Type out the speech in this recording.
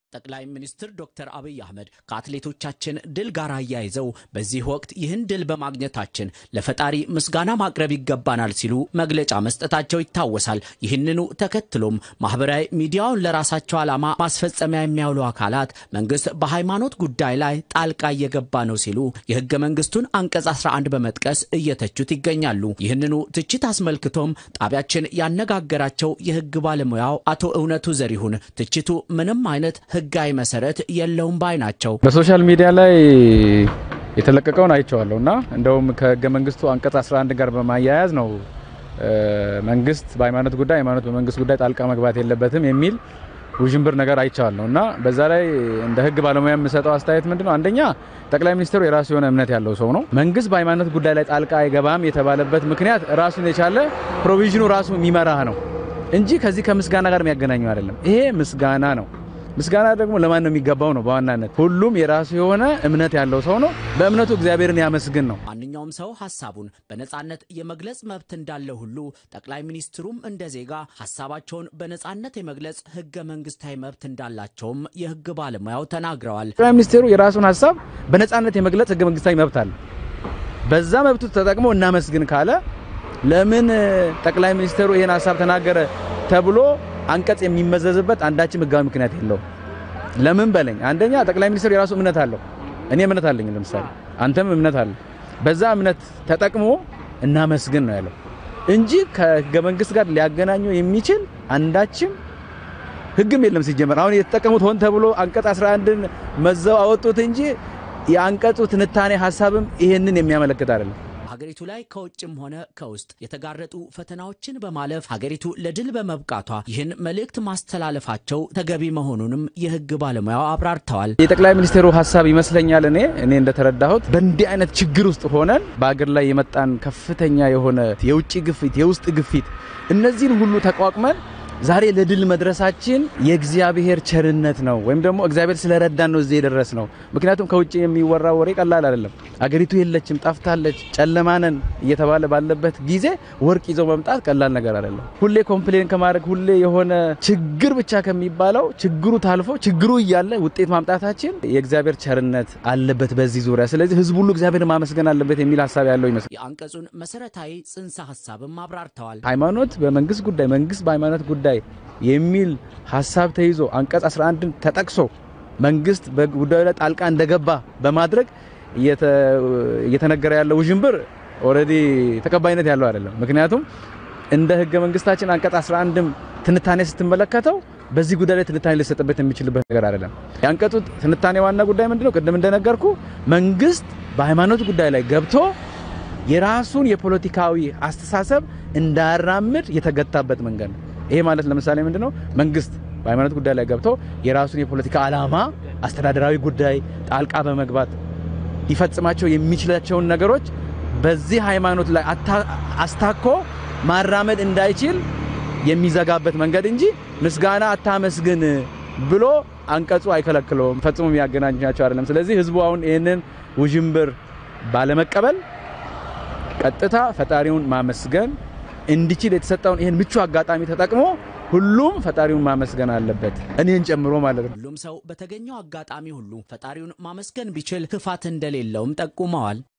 ጠቅላይ ሚኒስትር ዶክተር አብይ አህመድ ከአትሌቶቻችን ድል ጋር አያይዘው በዚህ ወቅት ይህን ድል በማግኘታችን ለፈጣሪ ምስጋና ማቅረብ ይገባናል ሲሉ መግለጫ መስጠታቸው ይታወሳል። ይህንኑ ተከትሎም ማህበራዊ ሚዲያውን ለራሳቸው ዓላማ ማስፈጸሚያ የሚያውሉ አካላት መንግስት በሃይማኖት ጉዳይ ላይ ጣልቃ እየገባ ነው ሲሉ የህገ መንግስቱን አንቀጽ 11 በመጥቀስ እየተቹት ይገኛሉ። ይህንኑ ትችት አስመልክቶም ጣቢያችን ያነጋገራቸው የህግ ባለሙያው አቶ እውነቱ ዘሪሁን ትችቱ ምንም አይነት ህጋዊ መሰረት የለውም ባይ ናቸው። በሶሻል ሚዲያ ላይ የተለቀቀውን አይቼዋለሁ እና እንደውም ከህገ መንግስቱ አንቀጽ 11 ጋር በማያያዝ ነው መንግስት በሃይማኖት ጉዳይ ሃይማኖት በመንግስት ጉዳይ ጣልቃ መግባት የለበትም የሚል ውዥንብር ነገር አይቼዋለሁ እና በዛ ላይ እንደ ህግ ባለሙያ የምሰጠው አስተያየት ምንድነው? አንደኛ ጠቅላይ ሚኒስትሩ የራሱ የሆነ እምነት ያለው ሰው ነው። መንግስት በሃይማኖት ጉዳይ ላይ ጣልቃ አይገባም የተባለበት ምክንያት ራሱን የቻለ ፕሮቪዥኑ ራሱ የሚመራህ ነው እንጂ ከዚህ ከምስጋና ጋር የሚያገናኘው አይደለም። ይሄ ምስጋና ነው። ምስጋና ደግሞ ለማን ነው የሚገባው? ነው በዋናነት ሁሉም የራሱ የሆነ እምነት ያለው ሰው ነው። በእምነቱ እግዚአብሔርን ያመስግን ነው። ማንኛውም ሰው ሀሳቡን በነጻነት የመግለጽ መብት እንዳለ ሁሉ ጠቅላይ ሚኒስትሩም እንደ ዜጋ ሀሳባቸውን በነጻነት የመግለጽ ህገ መንግስታዊ መብት እንዳላቸውም የህግ ባለሙያው ተናግረዋል። ጠቅላይ ሚኒስትሩ የራሱን ሀሳብ በነጻነት የመግለጽ ህገ መንግስታዊ መብት አለ። በዛ መብቱ ተጠቅሞ እናመስግን ካለ ለምን ጠቅላይ ሚኒስትሩ ይህን ሀሳብ ተናገረ ተብሎ አንቀጽ የሚመዘዝበት አንዳችም ህጋዊ ምክንያት የለውም። ለምን በለኝ። አንደኛ ጠቅላይ ሚኒስትሩ የራሱ እምነት አለው። እኔ እምነት አለኝ፣ ለምሳሌ አንተም እምነት አለ። በዛ እምነት ተጠቅሞ እናመስግን ነው ያለው እንጂ ከህገ መንግስት ጋር ሊያገናኘው የሚችል አንዳችም ህግም የለም። ሲጀመር አሁን የተጠቀሙት ሆን ተብሎ አንቀጽ 11ን መዘው አወጡት እንጂ የአንቀጹ ትንታኔ ሀሳብም ይሄንን የሚያመለክት አይደለም። ሀገሪቱ ላይ ከውጭም ሆነ ከውስጥ የተጋረጡ ፈተናዎችን በማለፍ ሀገሪቱ ለድል በመብቃቷ ይህን መልእክት ማስተላለፋቸው ተገቢ መሆኑንም የህግ ባለሙያው አብራርተዋል። የጠቅላይ ሚኒስትሩ ሀሳብ ይመስለኛል እኔ እኔ እንደተረዳሁት በእንዲህ አይነት ችግር ውስጥ ሆነን በአገር ላይ የመጣን ከፍተኛ የሆነ የውጭ ግፊት፣ የውስጥ ግፊት እነዚህን ሁሉ ተቋቁመን ዛሬ ለድል መድረሳችን የእግዚአብሔር ቸርነት ነው፣ ወይም ደግሞ እግዚአብሔር ስለረዳን ነው እዚህ የደረስ ነው። ምክንያቱም ከውጭ የሚወራ ወሬ ቀላል አይደለም። አገሪቱ የለችም፣ ጠፍታለች፣ ጨለማነን እየተባለ ባለበት ጊዜ ወርቅ ይዘው መምጣት ቀላል ነገር አይደለም። ሁሌ ኮምፕሌን ከማድረግ ሁሌ የሆነ ችግር ብቻ ከሚባለው ችግሩ ታልፎ ችግሩ እያለ ውጤት ማምጣታችን የእግዚአብሔር ቸርነት አለበት በዚህ ዙሪያ። ስለዚህ ህዝብ ሁሉ እግዚአብሔር ማመስገን አለበት የሚል ሀሳብ ያለው ይመስላል። የአንቀጹን መሰረታዊ ጽንሰ ሀሳብም አብራርተዋል። ሃይማኖት በመንግስት ጉዳይ፣ መንግስት በሃይማኖት ጉዳይ የሚል ሀሳብ ተይዞ አንቀጽ 11ን ተጠቅሶ መንግስት በጉዳዩ ላይ ጣልቃ እንደገባ በማድረግ እየተነገረ ያለው ውዥንብር ኦልሬዲ ተቀባይነት ያለው አይደለም። ምክንያቱም እንደ ህገ መንግስታችን አንቀጽ 11ም ትንታኔ ስትመለከተው በዚህ ጉዳይ ላይ ትንታኔ ሊሰጥበት የሚችልበት ነገር አይደለም። የአንቀጹ ትንታኔ ዋና ጉዳይ ምንድነው? ቅድም እንደነገርኩ መንግስት በሃይማኖት ጉዳይ ላይ ገብቶ የራሱን የፖለቲካዊ አስተሳሰብ እንዳያራምድ የተገታበት መንገድ ነው። ይሄ ማለት ለምሳሌ ምንድነው? መንግስት በሃይማኖት ጉዳይ ላይ ገብቶ የራሱን የፖለቲካ ዓላማ፣ አስተዳደራዊ ጉዳይ ጣልቃ በመግባት ሊፈጽማቸው የሚችላቸውን ነገሮች በዚህ ሃይማኖት ላይ አስታኮ ማራመድ እንዳይችል የሚዘጋበት መንገድ እንጂ ምስጋና አታመስግን ብሎ አንቀጹ አይከለክለውም። ፈጽሞ የሚያገናኛቸው አይደለም። ስለዚህ ህዝቡ አሁን ይህንን ውዥንብር ባለመቀበል ቀጥታ ፈጣሪውን ማመስገን እንዲችል የተሰጠውን ይህን ምቹ አጋጣሚ ተጠቅሞ ሁሉም ፈጣሪውን ማመስገን አለበት፣ እኔን ጨምሮ ማለት ነው። ሁሉም ሰው በተገኘው አጋጣሚ ሁሉ ፈጣሪውን ማመስገን ቢችል ክፋት እንደሌለውም ጠቁመዋል።